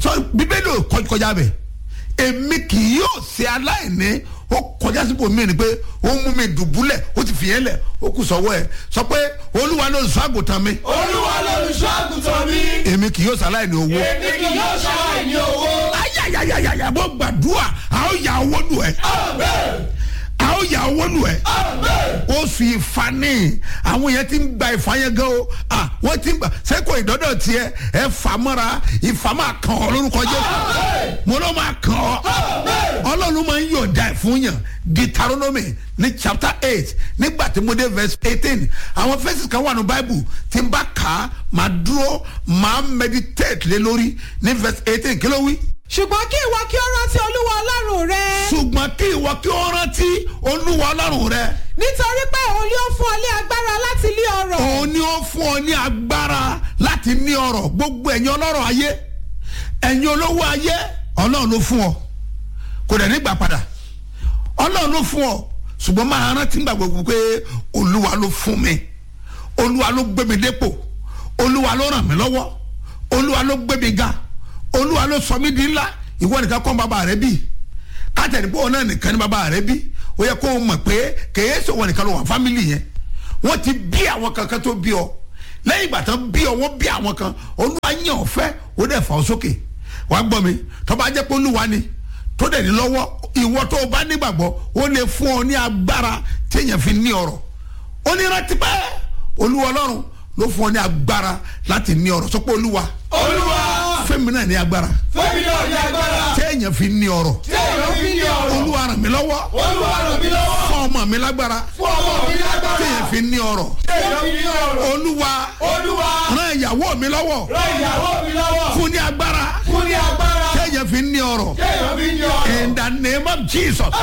sọ bíbélì ò kọ- kọjá bẹ̀ èmi kì yóò ṣe aláìní ó kọjá sípò mí ni pé ó mú mi dùbúlẹ̀ ó ti fìyẹn lẹ̀ ó kù sọ́wọ́ ẹ̀ sọ pé olúwa ló sọ àgùntàn mi olúwa lolùṣọ́ àgùntàn mi èmi kì yóò ṣe aláìní owó èmi kì yóò ṣàlàyé owó. ayayayayaya bó gbàdúrà a ó yà owó lù ẹ́ amen a ó yà owó lù ẹ́ amen oṣù ìfani àwọn yẹn ti ń gba ìfà yẹn gan o ah wọ́n ti ń gbà sẹ́kọ̀ ìdọ́dọ̀ tiẹ̀ ẹ fà mọ́ra ìfà máa kàn ọ́ lórúkọ jésù mo ló máa kàn ọ́ ọlọ́run máa ń yọ̀ǹda ẹ̀ fún yàn deuteronomy ní chapter eight nígbà tí mo dé verse eighteen àwọn verses kan wà ní bible tí n bá kà á máa dúró máa meditate lé lórí ní verse eighteen kí ló wí ṣùgbọ́n kí ìwọ kí ó rántí olúwa ọlọ́run rẹ ṣùgbọ́n kí ìwọ kí ó rántí olúwa ọlọ́run rẹ nítorí pé òun yóò fún ọ ní agbára láti lé ọrọ̀ òun ni ó fún ọ ní agbára láti ní ọrọ̀ gbogbo ẹ̀yin ọlọ́rọ̀ ayé ẹ̀yin olówó ayé ọlọ́run ló fún ọ kò dẹ̀ nígbà padà ọlọ́run ló fún ọ ṣùgbọ́n máa rántí gbà gbogbo pé olúwa ló fún mi olúwa ló gbé mi dépò olúwa ló ràn mí lọ́wọ́ olúwa ló gbé mi ga olúwa ló sọ mí di ńlá ìwọ nìkan kọ́ bàbá rẹ bí kátẹ́ni pé òun náà nìkan ní bàbá rẹ bí ó yẹ kó o mọ̀ pé kèé sọ wọn nìkan ló wà fámìlì yẹn wọ́n ti bí àwọn kankan tó bí ọ lẹ́yìn ìgbà tán bí ọ wọ́n bí àwọn kan olúwa yàn ọ́ fẹ́ ó dẹ̀ fà ọ́ sókè wàá gbọ́ mi tó bá jẹ́ pé olúwa ni tó dẹ̀ ní lọ́wọ́ ìwọ tó o bá nígbàgbọ́ ó lè fún ọ ní agbára téèyàn fi ní ọrọ̀ ó ní rántí pé olúwa ọlọ́run ló fún ọ ní agbára láti ní ọrọ̀ sọ pé olúwa olúwa fẹ́mi náà ní agbára fẹ́mi náà ní agbára téèyàn fi ní ọrọ̀ tí èèyàn fi ní ọ̀rọ̀ olúwa ràn mí lọ́wọ́ olúwa ràn mí lọ́wọ́ fún ọmọ mi lágbára fún ọmọ mi lágbára téèyàn fi ní ọrọ̀ tí èèyàn fi ní ọ̀rọ̀ olúwa olúwa ràn ìyàwó mi lọ́wọ́ ràn ìyàwó mi lọ́wọ́ fún ní agbára fún ní agbára téèyàn fi ní ọrọ̀ tí èèyàn fi ní ọ̀rọ̀ in the name of jesus